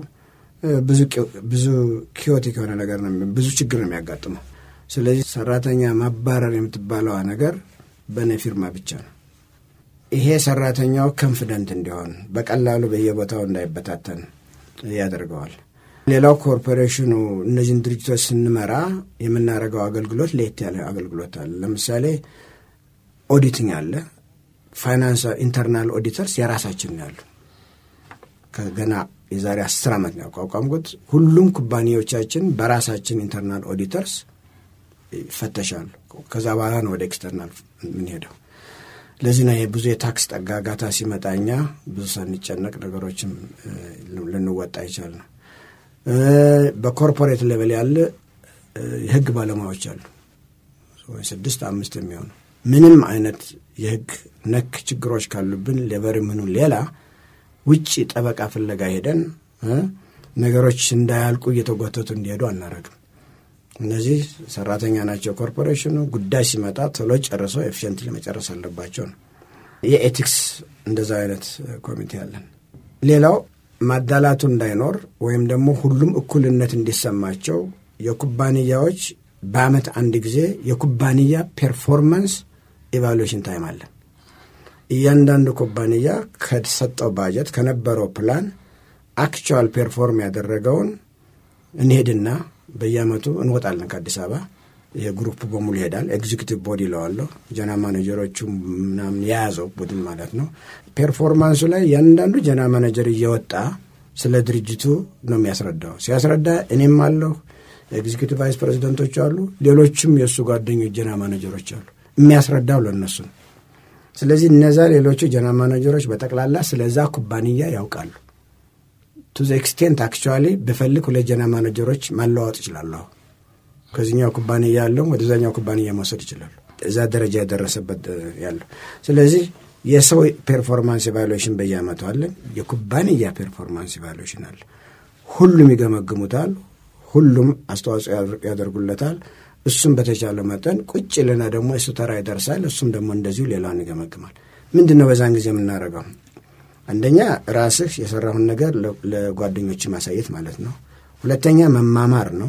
S2: ብዙ ኪዮቲክ የሆነ ነገር ነው፣ ብዙ ችግር ነው የሚያጋጥመው። ስለዚህ ሰራተኛ ማባረር የምትባለዋ ነገር በእኔ ፊርማ ብቻ ነው። ይሄ ሰራተኛው ኮንፊደንት እንዲሆን በቀላሉ በየቦታው እንዳይበታተን ያደርገዋል። ሌላው ኮርፖሬሽኑ እነዚህን ድርጅቶች ስንመራ የምናደርገው አገልግሎት ለየት ያለ አገልግሎት አለ። ለምሳሌ ኦዲቲንግ አለ። ፋይናንስ ኢንተርናል ኦዲተርስ የራሳችን ያሉ ከገና የዛሬ አስር ዓመት ነው ያቋቋምኩት። ሁሉም ኩባንያዎቻችን በራሳችን ኢንተርናል ኦዲተርስ ይፈተሻሉ። ከዛ በኋላ ነው ወደ ኤክስተርናል የምንሄደው። ለዚህ ነው ብዙ የታክስ ጠጋጋታ ሲመጣ እኛ ብዙ ሳንጨነቅ ነገሮችም ልንወጣ ይቻል ነው። በኮርፖሬት ሌቨል ያለ የህግ ባለሙያዎች አሉ፣ ስድስት አምስት የሚሆኑ ምንም አይነት የህግ ነክ ችግሮች ካሉብን ሌበር ምኑ ሌላ ውጭ ጠበቃ ፍለጋ ሄደን ነገሮች እንዳያልቁ እየተጎተቱ እንዲሄዱ አናረግም። እነዚህ ሰራተኛ ናቸው። ኮርፖሬሽኑ ጉዳይ ሲመጣ ቶሎ ጨርሰው ኤፊሽንት መጨረስ አለባቸው ነው። የኤቲክስ እንደዛ አይነት ኮሚቴ አለን። ሌላው ማዳላቱ እንዳይኖር ወይም ደግሞ ሁሉም እኩልነት እንዲሰማቸው የኩባንያዎች በአመት አንድ ጊዜ የኩባንያ ፔርፎርማንስ ኢቫሉዌሽን ታይም አለን። እያንዳንዱ ኩባንያ ከሰጠው ባጀት ከነበረው ፕላን አክቹዋል ፔርፎርም ያደረገውን እንሄድና በየአመቱ እንወጣለን ከአዲስ አበባ። ይሄ ግሩፕ በሙሉ ይሄዳል። ኤግዚኪቲቭ ቦዲ ይለዋለሁ። ጀና ማኔጀሮቹ ምናምን የያዘው ቡድን ማለት ነው። ፔርፎርማንሱ ላይ ያንዳንዱ ጀና ማኔጀር እየወጣ ስለ ድርጅቱ ነው የሚያስረዳው። ሲያስረዳ እኔም አለሁ፣ ኤግዚኪቲቭ ቫይስ ፕሬዚደንቶች አሉ፣ ሌሎችም የእሱ ጓደኞች ጀና ማኔጀሮች አሉ። የሚያስረዳው ለእነሱ ነው። ስለዚህ እነዛ ሌሎቹ ጀና ማኔጀሮች በጠቅላላ ስለዛ ኩባንያ ያውቃሉ። ቱ ዘ ኤክስቴንት አክቹዋሊ ብፈልግ ሁለት ጀና ማኔጀሮች ማለዋወጥ ይችላለሁ። ከዚኛው ኩባንያ ያለው ወደዛኛው ኩባንያ መውሰድ ይችላሉ። እዛ ደረጃ የደረሰበት ያለው። ስለዚህ የሰው ፔርፎርማንስ ኢቫሉዌሽን በየአመቱ አለን። የኩባንያ ፔርፎርማንስ ኢቫሉዌሽን አለ። ሁሉም ይገመግሙታል። ሁሉም አስተዋጽኦ ያደርጉለታል። እሱም በተቻለ መጠን ቁጭ ልና ደግሞ እሱ ተራ ይደርሳል። እሱም ደግሞ እንደዚሁ ሌላውን ይገመግማል። ምንድን ነው በዛን ጊዜ የምናደርገው? አንደኛ ራስህ የሰራሁን ነገር ለጓደኞች ማሳየት ማለት ነው። ሁለተኛ መማማር ነው።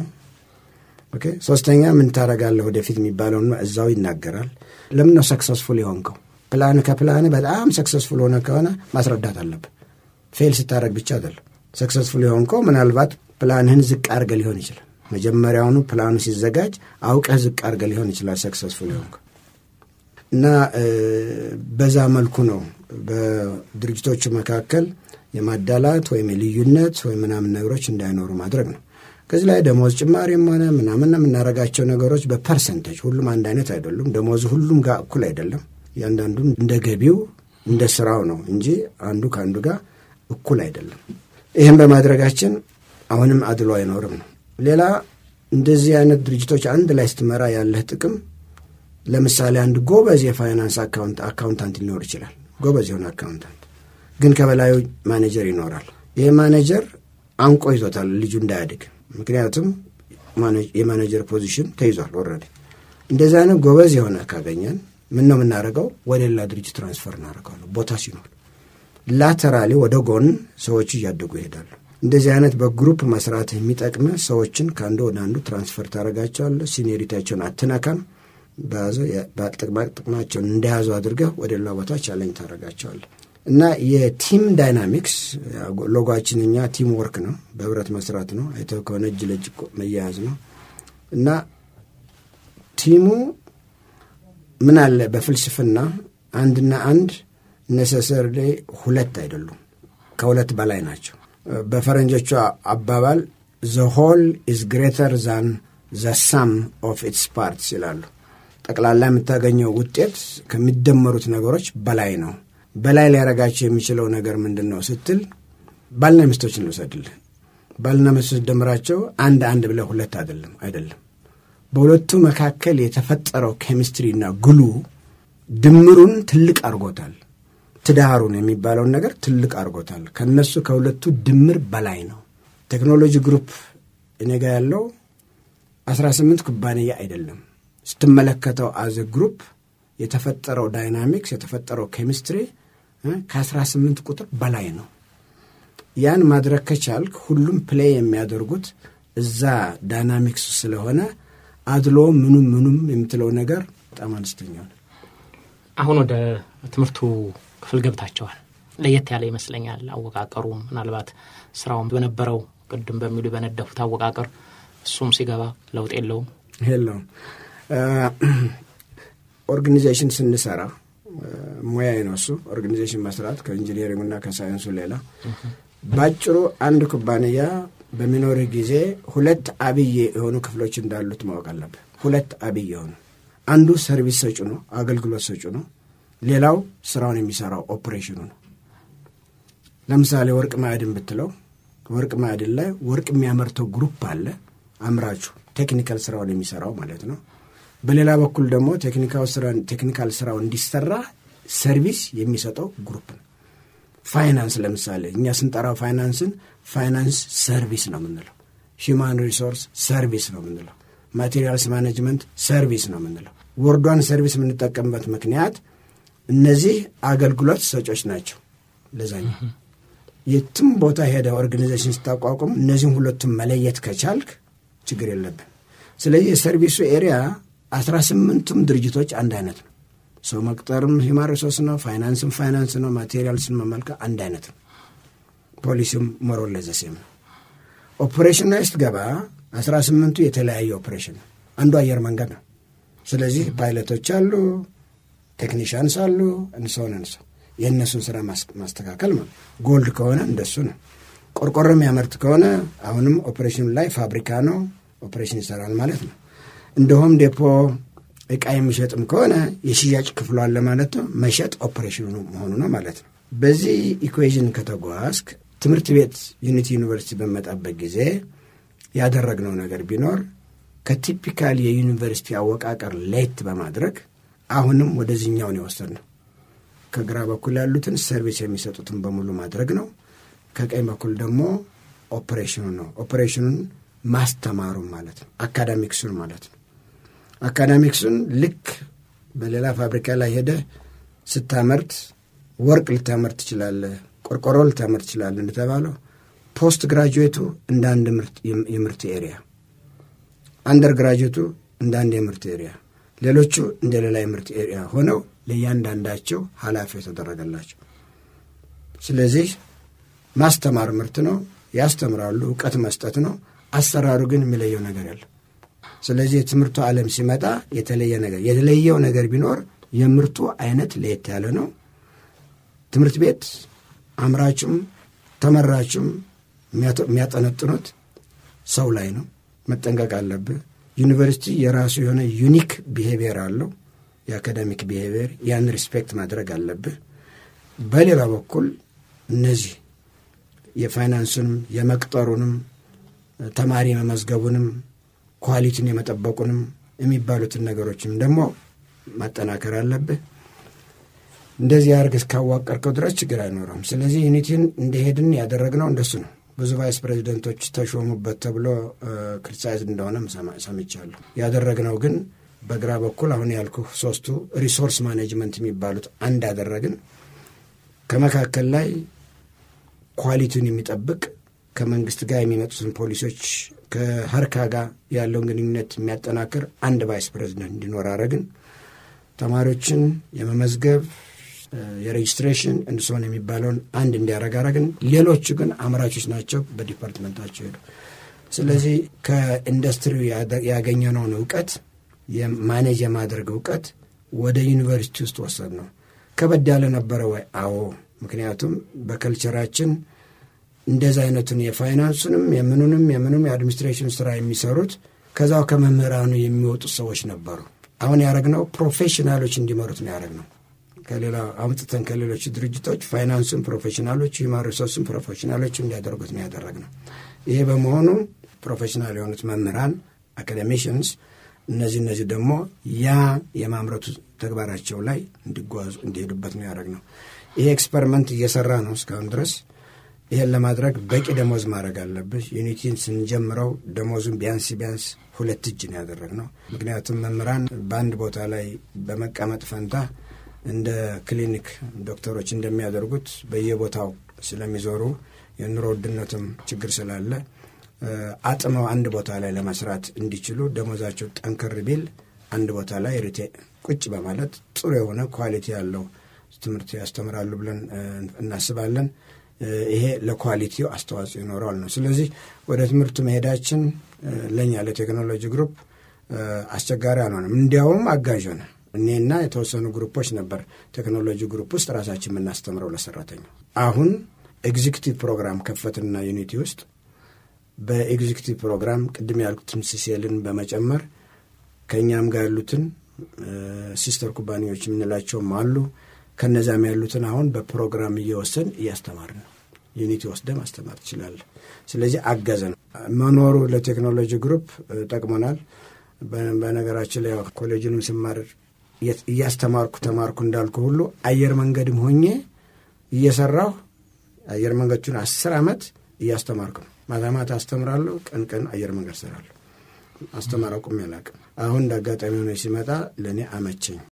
S2: ኦኬ። ሶስተኛ ምን ታደርጋለህ ወደፊት የሚባለውን እዛው ይናገራል። ለምን ነው ሰክሰስፉል የሆንከው? ፕላን ከፕላን በጣም ሰክሰስፉል ሆነ ከሆነ ማስረዳት አለብህ። ፌል ስታደረግ ብቻ አይደለም። ሰክሰስፉል የሆንከው ምናልባት ፕላንህን ዝቅ አድርገህ ሊሆን ይችላል። መጀመሪያውኑ ፕላኑ ሲዘጋጅ አውቀህ ዝቅ አድርገህ ሊሆን ይችላል ሰክሰስፉል የሆንከው እና በዛ መልኩ ነው በድርጅቶቹ መካከል የማዳላት ወይም የልዩነት ወይም ምናምን ነገሮች እንዳይኖሩ ማድረግ ነው። ከዚህ ላይ ደሞዝ ጭማሪም ሆነ ምናምን የምናደርጋቸው ነገሮች በፐርሰንቴጅ ሁሉም አንድ አይነት አይደሉም። ደሞዝ ሁሉም ጋር እኩል አይደለም። እያንዳንዱ እንደ ገቢው እንደ ስራው ነው እንጂ አንዱ ከአንዱ ጋር እኩል አይደለም። ይህም በማድረጋችን አሁንም አድሎ አይኖርም ነው። ሌላ እንደዚህ አይነት ድርጅቶች አንድ ላይ ስትመራ ያለህ ጥቅም ለምሳሌ አንድ ጎበዝ የፋይናንስ አካውንታንት ሊኖር ይችላል። ጎበዝ የሆነ አካውንታንት ግን ከበላዩ ማኔጀር ይኖራል። ይህ ማኔጀር አንቆ ይዞታል ልጁ እንዳያድግ። ምክንያቱም የማኔጀር ፖዚሽን ተይዟል ኦልሬዲ። እንደዚህ አይነት ጎበዝ የሆነ ካገኘን ምን ነው የምናደርገው? ወደ ሌላ ድርጅት ትራንስፈር እናደርገዋለን ቦታ ሲኖር። ላተራሊ ወደ ጎን ሰዎቹ እያደጉ ይሄዳሉ። እንደዚህ አይነት በግሩፕ መስራት የሚጠቅም ሰዎችን ከአንዱ ወደ አንዱ ትራንስፈር ታደርጋቸዋለህ። ሲኒሪታቸውን አትነካም። በያዘ ጥቅማቸውን እንደያዙ አድርገህ ወደ ሌላ ቦታ ቻለኝ ታደርጋቸዋለህ። እና የቲም ዳይናሚክስ ሎጓችን እኛ ቲም ወርክ ነው፣ በህብረት መስራት ነው። አይተው ከሆነ እጅ ለእጅ መያያዝ ነው እና ቲሙ ምን አለ በፍልስፍና አንድና አንድ ነሰሰርሌ ሁለት አይደሉም፣ ከሁለት በላይ ናቸው። በፈረንጆቹ አባባል ዘ ሆል ኢዝ ግሬተር ዛን ዘ ሳም ኦፍ ኢትስ ፓርትስ ይላሉ። ጠቅላላ የምታገኘው ውጤት ከሚደመሩት ነገሮች በላይ ነው። በላይ ሊያረጋቸው የሚችለው ነገር ምንድን ነው ስትል ባልና ሚስቶችን ልውሰድልህ። ባልና ሚስቶች ደምራቸው አንድ አንድ ብለህ ሁለት አይደለም አይደለም። በሁለቱ መካከል የተፈጠረው ኬሚስትሪና ግሉ ድምሩን ትልቅ አድርጎታል። ትዳሩን የሚባለውን ነገር ትልቅ አድርጎታል። ከነሱ ከሁለቱ ድምር በላይ ነው። ቴክኖሎጂ ግሩፕ እኔ ጋ ያለው አስራ ስምንት ኩባንያ አይደለም። ስትመለከተው አዘ ግሩፕ የተፈጠረው ዳይናሚክስ የተፈጠረው ኬሚስትሪ ከአስራ ስምንት ቁጥር በላይ ነው። ያን ማድረግ ከቻልክ ሁሉም ፕሌይ የሚያደርጉት እዛ ዳይናሚክስ ስለሆነ አድሎ ምኑም ምኑም የምትለው ነገር በጣም አነስተኛ ነው።
S1: አሁን ወደ ትምህርቱ ክፍል ገብታቸዋል። ለየት ያለ ይመስለኛል አወቃቀሩ። ምናልባት ስራውን በነበረው ቅድም በሚሉ በነደፉት አወቃቀር እሱም ሲገባ ለውጥ የለውም
S2: የለውም። ኦርጋኒዜሽን ስንሰራ ሙያዬ ነው እሱ ኦርጋኒዜሽን መስራት ከኢንጂኒሪንግና ከሳይንሱ ሌላ ባጭሩ አንድ ኩባንያ በሚኖርህ ጊዜ ሁለት አብይ የሆኑ ክፍሎች እንዳሉት ማወቅ አለብህ። ሁለት አብይ የሆኑ አንዱ ሰርቪስ ሰጩ ነው፣ አገልግሎት ሰጩ ነው። ሌላው ስራውን የሚሰራው ኦፕሬሽኑ ነው። ለምሳሌ ወርቅ ማዕድን ብትለው ወርቅ ማዕድን ላይ ወርቅ የሚያመርተው ግሩፕ አለ፣ አምራቹ ቴክኒካል ስራውን የሚሰራው ማለት ነው። በሌላ በኩል ደግሞ ቴክኒካል ስራው እንዲሰራ ሰርቪስ የሚሰጠው ግሩፕ ነው። ፋይናንስ ለምሳሌ እኛ ስንጠራው ፋይናንስን ፋይናንስ ሰርቪስ ነው የምንለው። ሂማን ሪሶርስ ሰርቪስ ነው የምንለው። ማቴሪያልስ ማኔጅመንት ሰርቪስ ነው የምንለው። ወርዷን ሰርቪስ የምንጠቀምበት ምክንያት እነዚህ አገልግሎት ሰጮች ናቸው። ለዛኛው የትም ቦታ ሄደ ኦርጋኒዜሽን ስታቋቁም እነዚህም ሁለቱም መለየት ከቻልክ ችግር የለብን። ስለዚህ የሰርቪሱ ኤሪያ አስራ ስምንቱም ድርጅቶች አንድ አይነት ነው። ሰው መቅጠርም ሂማን ሪሶርስ ነው፣ ፋይናንስም ፋይናንስ ነው፣ ማቴሪያልስን መመልከ አንድ አይነት ነው። ፖሊሲም ሞሮለዘሴም ነው። ኦፕሬሽን ላይ ስትገባ አስራ ስምንቱ የተለያየ ኦፕሬሽን ነው። አንዱ አየር መንገድ ነው። ስለዚህ ፓይለቶች አሉ፣ ቴክኒሽያንስ አሉ፣ እንሰሆን እንሰ የእነሱን ስራ ማስተካከል ማለት ጎልድ ከሆነ እንደሱ ነው። ቆርቆሮ የሚያመርት ከሆነ አሁንም ኦፕሬሽኑ ላይ ፋብሪካ ነው፣ ኦፕሬሽን ይሰራል ማለት ነው። እንደሆም ዴፖ እቃ የሚሸጥም ከሆነ የሽያጭ ክፍሉ አለ ማለት ነው። መሸጥ ኦፕሬሽኑ መሆኑ ነው ማለት ነው። በዚህ ኢኩዌዥን ከተጓዝክ ትምህርት ቤት ዩኒቲ ዩኒቨርሲቲ በመጣበት ጊዜ ያደረግነው ነገር ቢኖር ከቲፒካል የዩኒቨርሲቲ አወቃቀር ለየት በማድረግ አሁንም ወደዚህኛውን የወሰድነው ከግራ በኩል ያሉትን ሰርቪስ የሚሰጡትን በሙሉ ማድረግ ነው። ከቀኝ በኩል ደግሞ ኦፕሬሽኑ ነው። ኦፕሬሽኑን ማስተማሩን ማለት ነው። አካዳሚክሱን ማለት ነው። አካዳሚክሱን ልክ በሌላ ፋብሪካ ላይ ሄደህ ስታመርት ወርቅ ልታመርት ትችላለህ፣ ቆርቆሮ ልታመርት ትችላለህ እንደተባለው ፖስት ግራጁዌቱ እንደ አንድ የምርት ኤሪያ፣ አንደር ግራጁዌቱ እንደ አንድ የምርት ኤሪያ፣ ሌሎቹ እንደ ሌላ የምርት ኤሪያ ሆነው ለእያንዳንዳቸው ኃላፊ የተደረገላቸው። ስለዚህ ማስተማር ምርት ነው፣ ያስተምራሉ፣ እውቀት መስጠት ነው። አሰራሩ ግን የሚለየው ነገር የለም። ስለዚህ የትምህርቱ ዓለም ሲመጣ የተለየ ነገር የተለየው ነገር ቢኖር የምርቱ አይነት ለየት ያለ ነው። ትምህርት ቤት አምራችም ተመራችም የሚያጠነጥኑት ሰው ላይ ነው። መጠንቀቅ አለብህ። ዩኒቨርሲቲ የራሱ የሆነ ዩኒክ ቢሄቪየር አለው፣ የአካዳሚክ ቢሄቪየር። ያን ሪስፔክት ማድረግ አለብህ። በሌላ በኩል እነዚህ የፋይናንሱንም የመቅጠሩንም ተማሪ መመዝገቡንም ኳሊቲን የመጠበቁንም የሚባሉትን ነገሮችም ደግሞ ማጠናከር አለብህ። እንደዚህ አድርግ እስካዋቀርከው ድረስ ችግር አይኖረም። ስለዚህ ዩኒቲን እንደሄድን ያደረግነው እንደሱ ነው። ብዙ ቫይስ ፕሬዚደንቶች ተሾሙበት ተብሎ ክሪቲሳይዝ እንደሆነ ሰምቻለሁ። ያደረግነው ግን በግራ በኩል አሁን ያልኩ ሶስቱ ሪሶርስ ማኔጅመንት የሚባሉት አንድ ያደረግን ከመካከል ላይ ኳሊቲውን የሚጠብቅ ከመንግስት ጋር የሚመጡትን ፖሊሶች ከሀርካ ጋር ያለውን ግንኙነት የሚያጠናክር አንድ ቫይስ ፕሬዚደንት እንዲኖር አረግን። ተማሪዎችን የመመዝገብ የሬጅስትሬሽን እንድስሆን የሚባለውን አንድ እንዲያረግ አረግን። ሌሎቹ ግን አምራቾች ናቸው፣ በዲፓርትመንታቸው ሄዱ። ስለዚህ ከኢንዱስትሪው ያገኘነውን እውቀት ማኔጅ የማድረግ እውቀት ወደ ዩኒቨርሲቲ ውስጥ ወሰድ ነው። ከበድ ያለ ነበረ ወይ? አዎ። ምክንያቱም በከልቸራችን እንደዚ አይነቱን የፋይናንሱንም የምኑንም የምኑም የአድሚኒስትሬሽን ስራ የሚሰሩት ከዛው ከመምህራኑ የሚወጡት ሰዎች ነበሩ። አሁን ያደረግነው ፕሮፌሽናሎች እንዲመሩት ነው ያደረግነው። ከሌላ አምጥተን ከሌሎች ድርጅቶች ፋይናንሱን ፕሮፌሽናሎች፣ ሂውማን ሪሶርስን ፕሮፌሽናሎች እንዲያደርጉት ነው ያደረግነው። ይሄ በመሆኑ ፕሮፌሽናል የሆኑት መምህራን አካዴሚሽንስ እነዚህ እነዚህ ደግሞ ያ የማምረቱ ተግባራቸው ላይ እንዲጓዙ እንዲሄዱበት ነው ያደረግነው። ይሄ ኤክስፐሪመንት እየሰራ ነው እስካሁን ድረስ። ይሄን ለማድረግ በቂ ደሞዝ ማድረግ አለብህ። ዩኒቲን ስንጀምረው ደሞዙን ቢያንስ ቢያንስ ሁለት እጅ ነው ያደረግነው። ምክንያቱም መምህራን በአንድ ቦታ ላይ በመቀመጥ ፈንታ እንደ ክሊኒክ ዶክተሮች እንደሚያደርጉት በየቦታው ስለሚዞሩ የኑሮ ውድነትም ችግር ስላለ አጥመው አንድ ቦታ ላይ ለመስራት እንዲችሉ ደሞዛቸው ጠንከር ቢል አንድ ቦታ ላይ ሪቴ ቁጭ በማለት ጥሩ የሆነ ኳሊቲ ያለው ትምህርት ያስተምራሉ ብለን እናስባለን። ይሄ ለኳሊቲው አስተዋጽኦ ይኖረዋል ነው። ስለዚህ ወደ ትምህርቱ መሄዳችን ለእኛ ለቴክኖሎጂ ግሩፕ አስቸጋሪ አልሆነም። እንዲያውም አጋዥ ሆነ። እኔና የተወሰኑ ግሩፖች ነበር ቴክኖሎጂ ግሩፕ ውስጥ ራሳችን የምናስተምረው ለሰራተኛው። አሁን ኤግዚክቲቭ ፕሮግራም ከፈትና ዩኒቲ ውስጥ በኤግዚክቲቭ ፕሮግራም ቅድም ያልኩትን ሲሴልን በመጨመር ከእኛም ጋር ያሉትን ሲስተር ኩባንያዎች የምንላቸውም አሉ። ከነዛም ያሉትን አሁን በፕሮግራም እየወሰን እያስተማር ነው። ዩኒቲ ወስደ ማስተማር ትችላለህ። ስለዚህ አገዘን መኖሩ ለቴክኖሎጂ ግሩፕ ጠቅሞናል። በነገራችን ላይ ኮሌጅንም ስማር እያስተማርኩ ተማርኩ እንዳልኩ ሁሉ አየር መንገድም ሆኜ እየሰራሁ አየር መንገዶቹን አስር ዓመት እያስተማርኩ ነው። ማታ ማታ አስተምራለሁ፣ ቀን ቀን አየር መንገድ ሰራለሁ። አስተማር አቁሜ አላውቅም። አሁን እንደ አጋጣሚ ሆነ ሲመጣ ለእኔ አመቸኝ።